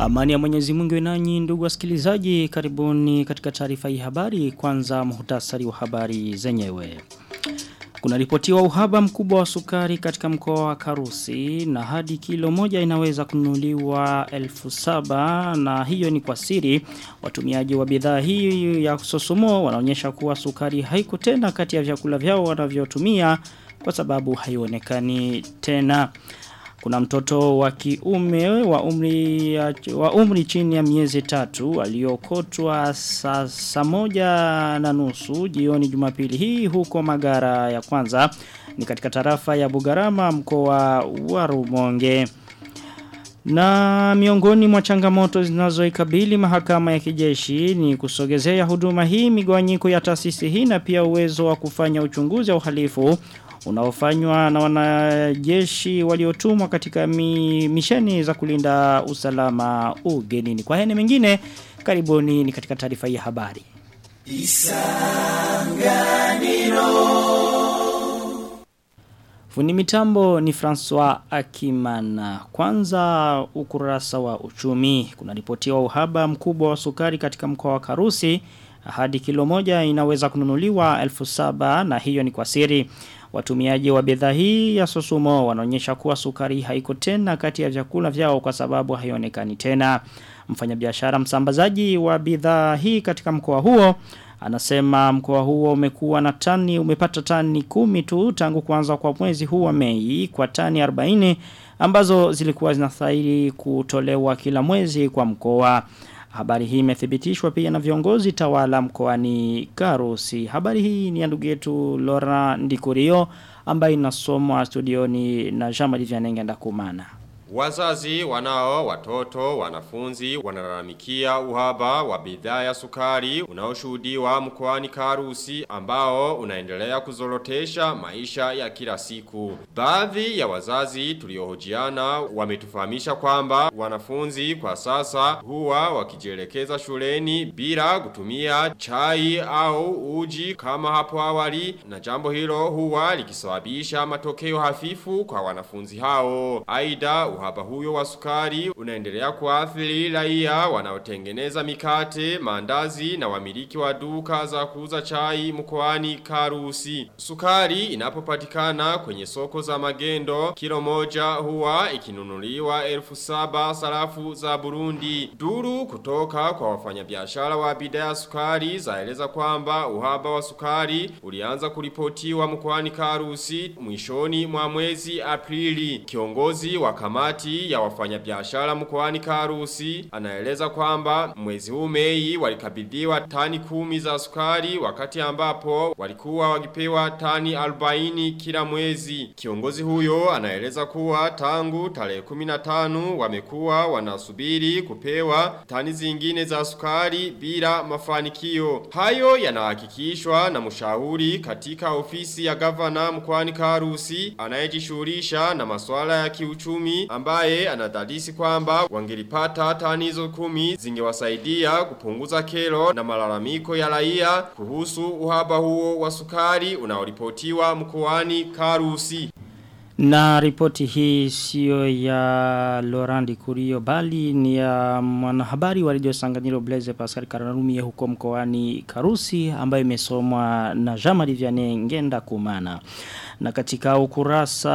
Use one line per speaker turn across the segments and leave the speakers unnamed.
Amani ya Mwenyezi Mungu nanyi ndugu wasikilizaji karibuni katika taarifa hii habari kwanza muhtasari wa habari zenyewe. Kuna ripotiwa uhaba mkubwa wa sukari katika mkoa wa Karusi na hadi kilo moja inaweza kununuliwa elfu saba na hiyo ni kwa siri. Watumiaji wa bidhaa hii ya sosumo wanaonyesha kuwa sukari haiko tena kati ya vyakula vyao wanavyotumia kwa sababu haionekani tena. Kuna mtoto wa kiume wa umri, wa umri chini ya miezi tatu aliokotwa saa sa moja na nusu jioni jumapili hii huko magara ya kwanza ni katika tarafa ya Bugarama mkoa wa Rumonge. Na miongoni mwa changamoto zinazoikabili mahakama ya kijeshi ni kusogezea huduma hii migawanyiko ya taasisi hii na pia uwezo wa kufanya uchunguzi wa uhalifu unaofanywa na wanajeshi waliotumwa katika mi, misheni za kulinda usalama ugenini. Kwa hene mengine, karibuni ni katika taarifa ya habari. Isanganiro Fundi mitambo ni François Akimana. Kwanza ukurasa wa uchumi. Kuna ripotiwa uhaba mkubwa wa sukari katika mkoa wa Karusi. Hadi kilo moja inaweza kununuliwa elfu saba na hiyo ni kwa siri. Watumiaji wa bidhaa hii ya sosumo wanaonyesha kuwa sukari haiko tena kati ya vyakula vyao kwa sababu haionekani tena. Mfanyabiashara msambazaji wa bidhaa hii katika mkoa huo anasema mkoa huo umekuwa na tani umepata tani kumi tu tangu kuanza kwa mwezi huu wa Mei kwa tani 40 ambazo zilikuwa zinastahili kutolewa kila mwezi kwa mkoa. Habari hii imethibitishwa pia na viongozi tawala mkoani Karusi. Habari hii ni ya ndugu yetu Laura Ndikurio ambaye inasomwa studioni na Jean-Marie Vianenge ndakumana.
Wazazi wanao watoto wanafunzi wanalalamikia uhaba wa bidhaa ya sukari unaoshuhudiwa mkoani Karusi ambao unaendelea kuzorotesha maisha ya kila siku. Baadhi ya wazazi tuliohojiana wametufahamisha kwamba wanafunzi kwa sasa huwa wakijielekeza shuleni bila kutumia chai au uji kama hapo awali na jambo hilo huwa likisababisha matokeo hafifu kwa wanafunzi hao. Aida uhaba huyo wa sukari unaendelea kuathiri raia wanaotengeneza mikate, mandazi na wamiliki wa duka za kuuza chai mkoani Karusi. Sukari inapopatikana kwenye soko za magendo, kilo moja huwa ikinunuliwa elfu saba sarafu za Burundi. Duru kutoka kwa wafanyabiashara wa bidhaa ya sukari zaeleza kwamba uhaba wa sukari ulianza kuripotiwa mkoani Karusi mwishoni mwa mwezi Aprili. Kiongozi wa kamati ya wafanyabiashara mkoani Karusi anaeleza kwamba mwezi huu Mei walikabidhiwa tani kumi za sukari wakati ambapo walikuwa wakipewa tani 40 kila mwezi. Kiongozi huyo anaeleza kuwa tangu tarehe 15 wamekuwa wanasubiri kupewa tani zingine za sukari bila mafanikio. Hayo yanahakikishwa na mshauri katika ofisi ya gavana mkoani Karusi anayejishughulisha na masuala ya kiuchumi ambaye anadadisi kwamba wangelipata tani hizo kumi zingewasaidia kupunguza kero na malalamiko ya raia kuhusu uhaba huo wa sukari unaoripotiwa mkoani Karusi.
Na ripoti hii sio ya Laurent Kurio bali ni ya mwanahabari wa Radio Sanganyiro Blaise Pascal Karanumi huko mkoani Karusi ambayo imesomwa na Jean-Marie Vianney Ngenda Kumana. Na katika ukurasa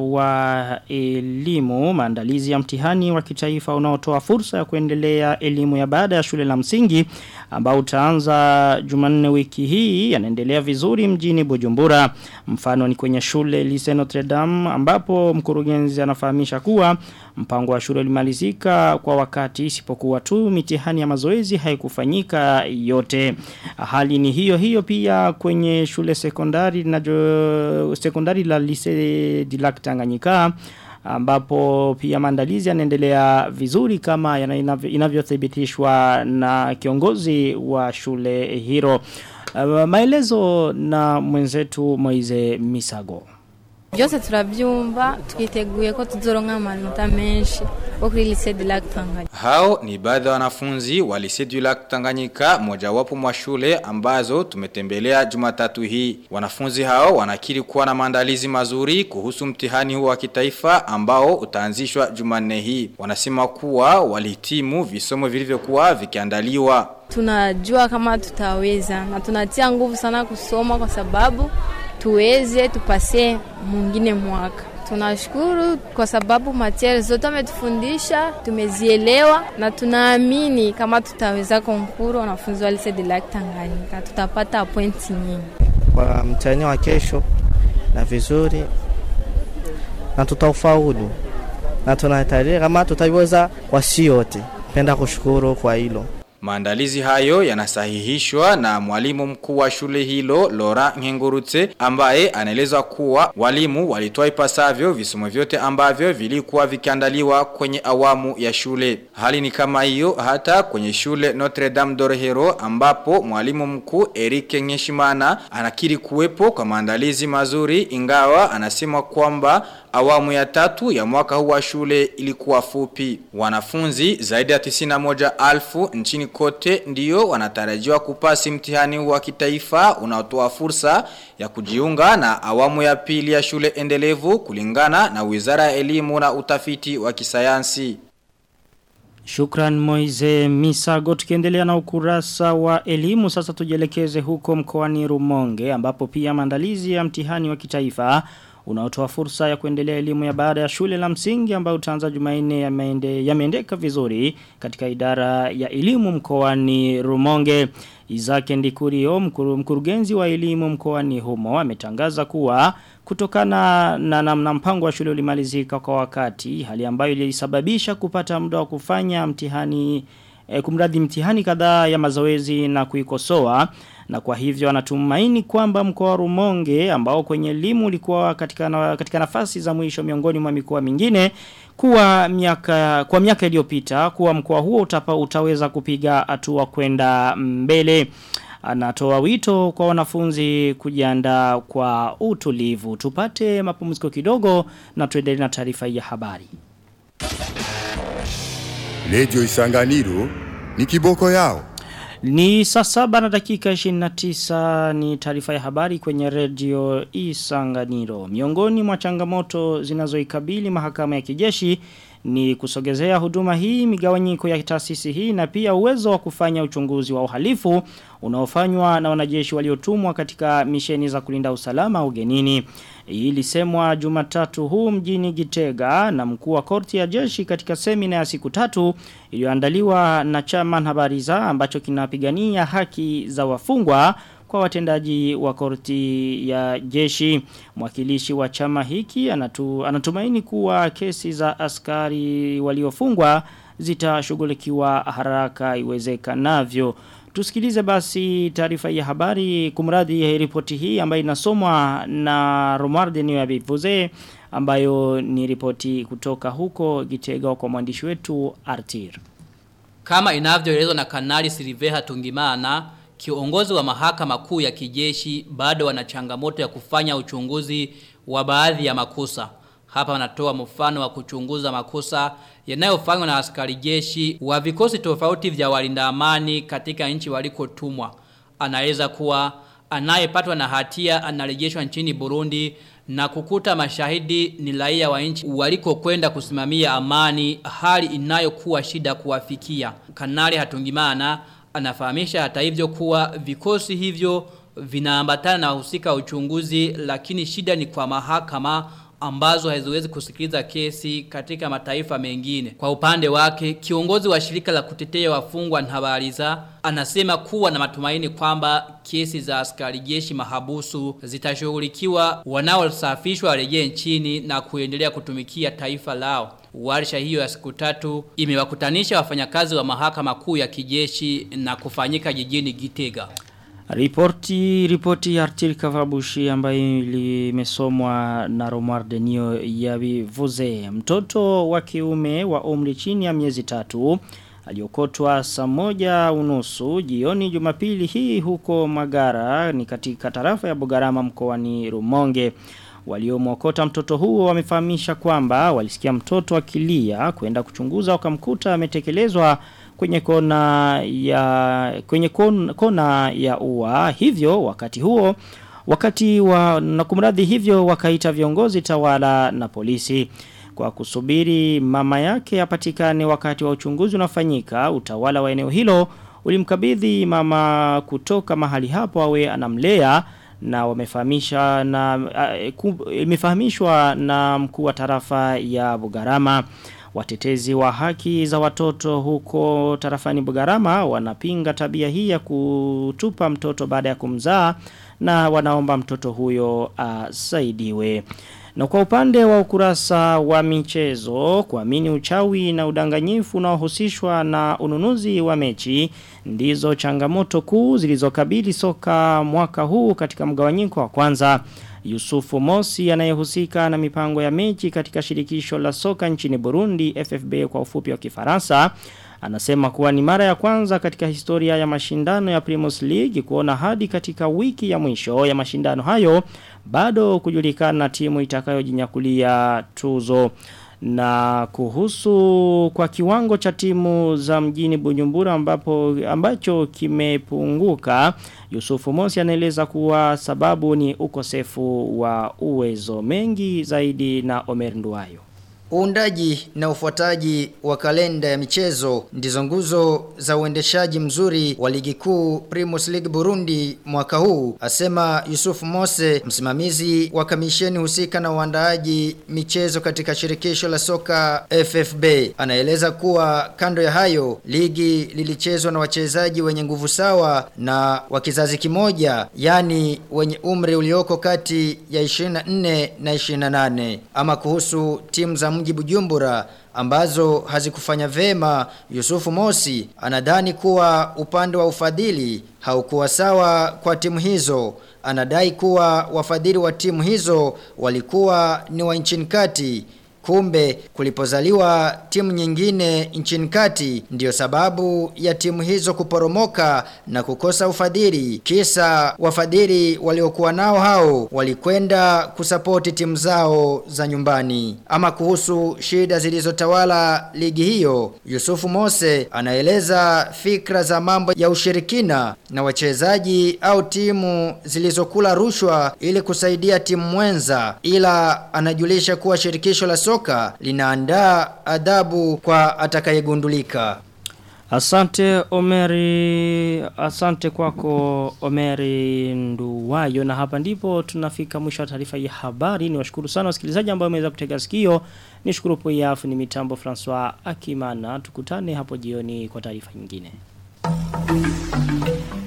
wa elimu, maandalizi ya mtihani wa kitaifa unaotoa fursa ya kuendelea elimu ya baada ya shule la msingi ambao utaanza Jumanne wiki hii yanaendelea vizuri mjini Bujumbura. Mfano ni kwenye shule Lycée Notre Dame ambapo mkurugenzi anafahamisha kuwa mpango wa shule ulimalizika kwa wakati isipokuwa tu mitihani ya mazoezi haikufanyika yote. Hali ni hiyo hiyo pia kwenye shule sekondari na sekondari la Lycée de Lac Tanganyika ambapo pia maandalizi yanaendelea vizuri kama inavyothibitishwa na kiongozi wa shule hilo. Uh, maelezo na mwenzetu Moize Misago.
byose turabyumva twiteguye ko tuzoronka amanota menshi au lycée de Lac Tanganyika.
Hao ni baadhi ya wanafunzi wa Lycée du Lac Tanganyika mojawapo mwa shule ambazo tumetembelea Jumatatu hii. Wanafunzi hao wanakiri kuwa na maandalizi mazuri kuhusu mtihani huu wa kitaifa ambao utaanzishwa Jumanne hii. Wanasema kuwa walihitimu visomo vilivyokuwa vikiandaliwa.
Tunajua kama tutaweza na tunatia nguvu sana kusoma kwa sababu tuweze tupase mwingine mwaka. Tunashukuru kwa sababu material zote wametufundisha, tumezielewa na tunaamini kama tutaweza konkuru wanafunzi wa Lycée de Lac Tanganyika tutapata pointi nyingi
kwa mtihani wa kesho na vizuri na tutaufaulu na tunatarajia kama tutaweza kwa si yote. Penda kushukuru kwa hilo.
Maandalizi hayo yanasahihishwa na mwalimu mkuu wa shule hilo Laura Ngengurutse ambaye anaeleza kuwa walimu walitoa ipasavyo visomo vyote ambavyo vilikuwa vikiandaliwa kwenye awamu ya shule. Hali ni kama hiyo hata kwenye shule Notre Dame d'Orhero ambapo mwalimu mkuu Eric Nyeshimana anakiri kuwepo kwa maandalizi mazuri ingawa anasema kwamba awamu ya tatu ya mwaka huu wa shule ilikuwa fupi. Wanafunzi zaidi ya 91,000 nchini kote ndiyo wanatarajiwa kupasi mtihani wa kitaifa unaotoa fursa ya kujiunga na awamu ya pili ya shule endelevu kulingana na Wizara ya Elimu na Utafiti wa Kisayansi.
Shukran Moize Misago tukiendelea na ukurasa wa elimu sasa tujelekeze huko mkoani Rumonge ambapo pia maandalizi ya mtihani wa kitaifa unaotoa fursa ya kuendelea elimu ya baada ya shule la msingi ambayo utaanza Jumanne yameende yameendeka vizuri katika idara ya elimu mkoani Rumonge. Izake Ndikurio mkuru, mkurugenzi wa elimu mkoani humo ametangaza kuwa kutokana na namna mpango wa shule ulimalizika kwa wakati hali ambayo ilisababisha kupata muda wa kufanya mtihani e, kumradhi mtihani kadhaa ya mazoezi na kuikosoa na kwa hivyo anatumaini kwamba mkoa wa Rumonge ambao kwenye elimu ulikuwa katika na, katika nafasi za mwisho miongoni mwa mikoa mingine kuwa miaka kwa miaka iliyopita kuwa mkoa huo utapa utaweza kupiga hatua kwenda mbele anatoa wito kwa wanafunzi kujiandaa kwa utulivu tupate mapumziko kidogo na tuendelee na taarifa ya habari
Lejo Isanganiro ni kiboko yao.
Ni saa saba na dakika 29 ni taarifa ya habari kwenye redio Isanganiro. Miongoni mwa changamoto zinazoikabili mahakama ya kijeshi ni kusogezea huduma hii migawanyiko ya taasisi hii na pia uwezo wa kufanya uchunguzi wa uhalifu unaofanywa na wanajeshi waliotumwa katika misheni za kulinda usalama ugenini. Hii ilisemwa Jumatatu huu mjini Gitega na mkuu wa korti ya jeshi katika semina ya siku tatu iliyoandaliwa na chama Habariza ambacho kinapigania haki za wafungwa kwa watendaji wa korti ya jeshi. Mwakilishi wa chama hiki anatu, anatumaini kuwa kesi za askari waliofungwa zitashughulikiwa haraka iwezekanavyo. Tusikilize basi taarifa ya habari kumradhi ya ripoti hii ambayo inasomwa na Romarde Niyo Bivuze ambayo ni ripoti kutoka huko Gitega kwa mwandishi wetu Artir.
Kama inavyoelezwa na Kanali Silveha Tungimana, kiongozi wa mahakama kuu ya kijeshi bado wana changamoto ya kufanya uchunguzi wa baadhi ya makosa. Hapa wanatoa mfano wa kuchunguza makosa yanayofanywa na askari jeshi wa vikosi tofauti vya walinda amani katika nchi walikotumwa. Anaeleza kuwa anayepatwa na hatia anarejeshwa nchini Burundi na kukuta mashahidi ni raia wa nchi walikokwenda kusimamia amani hali inayokuwa shida kuwafikia. Kanali Hatungimana anafahamisha hata hivyo kuwa vikosi hivyo vinaambatana na wahusika uchunguzi lakini shida ni kwa mahakama ambazo haziwezi kusikiliza kesi katika mataifa mengine. Kwa upande wake, kiongozi wa shirika la kutetea wafungwa Nhabariza anasema kuwa na matumaini kwamba kesi za askari jeshi mahabusu zitashughulikiwa wanaosafishwa warejee nchini na kuendelea kutumikia taifa lao. Warsha hiyo ya siku tatu imewakutanisha wafanyakazi wa mahakama kuu ya kijeshi na kufanyika jijini Gitega.
Ripoti ripoti ya Artil Kavabushi ambayo limesomwa na Romar Denio ya Vivuze. Mtoto wa kiume wa umri chini ya miezi tatu aliokotwa saa moja unusu jioni Jumapili hii huko Magara ni katika tarafa ya Bugarama mkoani Rumonge. Waliomwokota mtoto huo wamefahamisha kwamba walisikia mtoto akilia kwenda kuchunguza wakamkuta ametekelezwa kwenye kona ya kwenye kona, kona ya ua hivyo wakati huo wakati wa na kumradhi hivyo wakaita viongozi tawala na polisi kwa kusubiri mama yake apatikane wakati wa uchunguzi unafanyika utawala wa eneo hilo ulimkabidhi mama kutoka mahali hapo awe anamlea na wamefahamisha na uh, imefahamishwa na mkuu wa tarafa ya Bugarama watetezi wa haki za watoto huko tarafani Bugarama wanapinga tabia hii ya kutupa mtoto baada ya kumzaa na wanaomba mtoto huyo asaidiwe. Uh, na kwa upande wa ukurasa wa michezo, kuamini uchawi na udanganyifu unaohusishwa na ununuzi wa mechi, ndizo changamoto kuu zilizokabili soka mwaka huu katika mgawanyiko wa kwanza. Yusufu Mosi anayehusika na mipango ya mechi katika shirikisho la soka nchini Burundi FFB kwa ufupi wa Kifaransa Anasema kuwa ni mara ya kwanza katika historia ya mashindano ya Primus League kuona hadi katika wiki ya mwisho ya mashindano hayo bado kujulikana timu itakayojinyakulia tuzo na kuhusu kwa kiwango cha timu za mjini Bujumbura ambapo ambacho kimepunguka Yusufu Mosi anaeleza kuwa sababu ni ukosefu wa uwezo mengi zaidi na Omer Nduwayo
Uundaji na ufuataji wa kalenda ya michezo ndizo nguzo za uendeshaji mzuri wa ligi kuu Primus League Burundi mwaka huu, asema Yusuf Mose, msimamizi wa kamisheni husika na uandaaji michezo katika shirikisho la soka FFB. Anaeleza kuwa kando ya hayo, ligi lilichezwa na wachezaji wenye nguvu sawa na wa kizazi kimoja, yani wenye umri ulioko kati ya 24 na 28. Ama kuhusu timu za mji Bujumbura ambazo hazikufanya vema Yusufu Mosi anadhani kuwa upande wa ufadhili haukuwa sawa kwa timu hizo anadai kuwa wafadhili wa timu hizo walikuwa ni wa nchini kati Kumbe kulipozaliwa timu nyingine nchini kati ndiyo sababu ya timu hizo kuporomoka na kukosa ufadhili. Kisa wafadhili waliokuwa nao hao walikwenda kusapoti timu zao za nyumbani. Ama kuhusu shida zilizotawala ligi hiyo, Yusufu Mose anaeleza fikra za mambo ya ushirikina na wachezaji au timu zilizokula rushwa ili kusaidia timu mwenza ila anajulisha kuwa shirikisho la soka linaandaa adhabu kwa atakayegundulika.
Asante Omeri, asante kwako Omeri Nduwayo na hapa ndipo tunafika mwisho wa taarifa ya habari. Ni washukuru sana wasikilizaji ambao wameweza kutega sikio. Nishukuru pia ni mitambo Francois Akimana. Tukutane hapo jioni kwa taarifa nyingine.